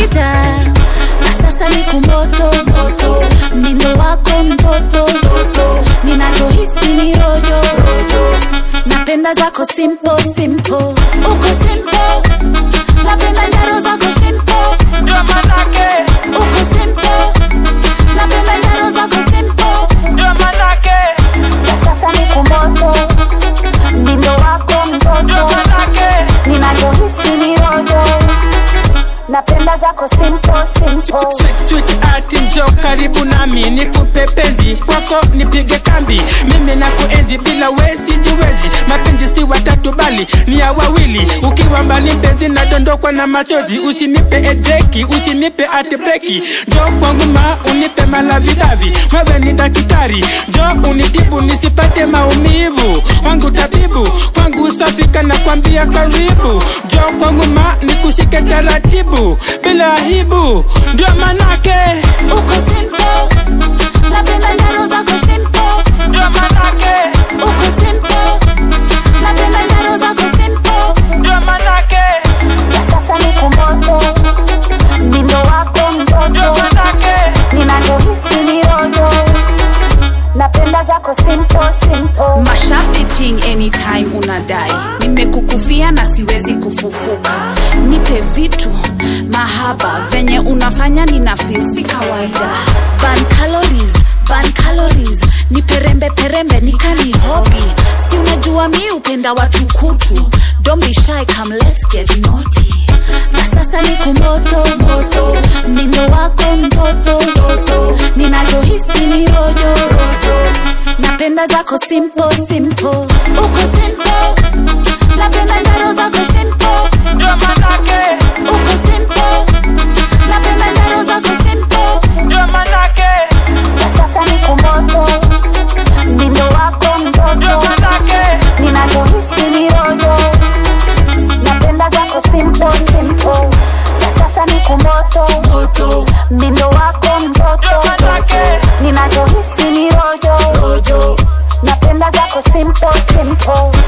kawaida na sasa ni kumoto moto mdindo wako mtoto ninavyohisi ni rojo napenda zako simple simple uko simple napenda njaro zako simple ndio manake uko simple napenda njaro zako simple ndio manake na sasa ni kumoto mdindo wako ndio mtoto manake ninavyohisi ni rojo napenda zako simple simple Sweet, sweet art njo karibu nami nikupe penzi kwako nipige kambi mimi na kuenzi bila wesi jiwezi mapenzi si watatu bali ni ya wawili ukiwa mbali mpenzi nadondokwa na machozi usinipe edeki usinipe atbreki njo kwangu ma unipe malavidavi wewe ni daktari njo unitibu nisipate maumivu wangu tabibu kwangu safika na kwambia karibu njo kwangu ma nikushike taratibu bila aibu ndio manake uko simple napenda njaro zako simple ndio manake uko simple napenda njaro zako simple ndio manake na sasa ni kumoto mdindo wako ndio mtoto manake ninavyohisi ni rojo napenda zako simple simple mashapiting anytime unadai nimekukufia na siwezi kufufuka nipe vitu mahaba venye unafanya nina feel si kawaida ban calories ban calories ni perembe perembe nikani hobi si unajua mi upenda watu kutu don't be shy come let's get naughty na sasa ni kumoto moto mdindo wako mtoto ninavyohisi ni rojo napenda zako simple simple uko simple napenda njaro zako simple ndio manake uko simple napenda njaro zako simple ndio manake na sasa ni kumoto mdindo wako ndio mtoto manake ninavyohisi ni rojo napenda zako simple simple na sasa ni kumoto moto mdindo wako ndio mtoto manake ninavyohisi ni rojo rojo napenda zako simple simple